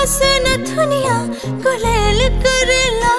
से न दुनिया गुलेल करेला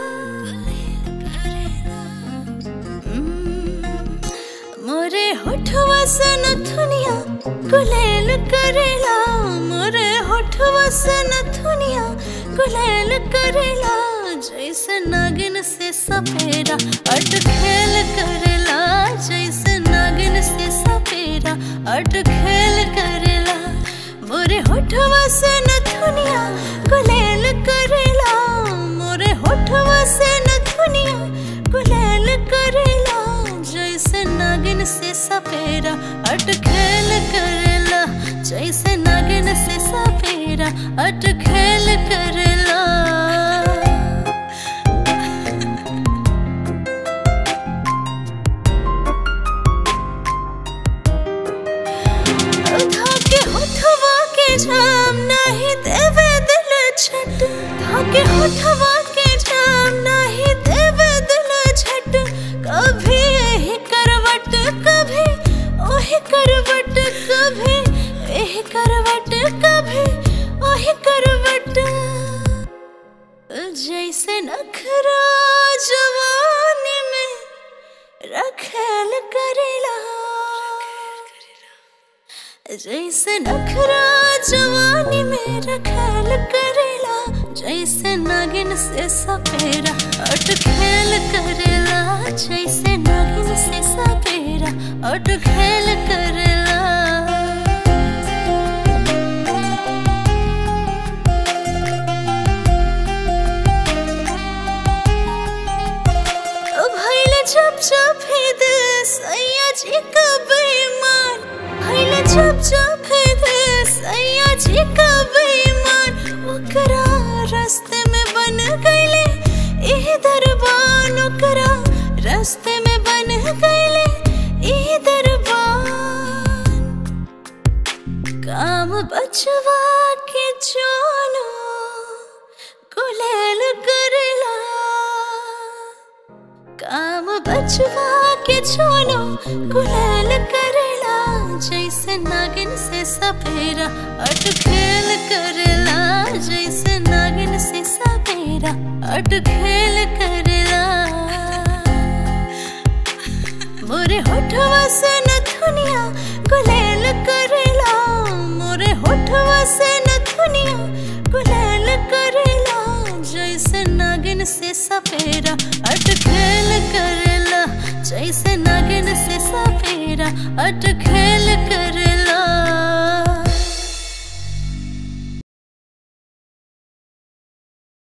मोरे होठवा से न दुनिया गुलेल करेला मोरे होठवा से न दुनिया गुलेल करेला जैसे नागिन से सपेरा अट खेल करेला जैसे नागिन से सपेरा अट खेल करेला मोरे होठवा से न दुनिया गुलेल करेला मोरे होठवा से न दुनिया गुलेल करेला जैसे नागिन से सपेरा अट खेल करेला जैसे नागिन से सपेरा अट खेल करेला धाके होठवा के जाम नहीं देवे दिल छट धाके होठवा के जाम नहीं देवे दिल छट कभी यही करवट कभी ओही करवट कभी यही करवट कभी ओही करवट जैसे नखरा जवानी में रखेल करेला जैसे नखरा जवानी में रखेल करेला जैसे नागिन से सपेरा अट खेल करेला जैसे नागिन से सपेरा अट खेल करेला भैल जब जब ही दिल सैया जी का बेईमान भैल जब जब ही दिल सैया जी का बेईमान ओकरा रास्ते में बन गईले एह दरबान ओकरा रास्ते में बन गईले एह दरबान काम बचवा के जानो गुलेल करेला काम बचवा के छोनो गुलाल करेला जैसे नागिन से सपेरा अट खेल करेला जैसे नागिन से सपेरा अट खेल करेला मोरे होठवा से न दुनिया गुलेल करेला मोरे होठवा से न दुनिया गुलेल करेला जैसे नागिन से सपेरा अट खेल करेला जैसे नागिन से सपेरा अट खेल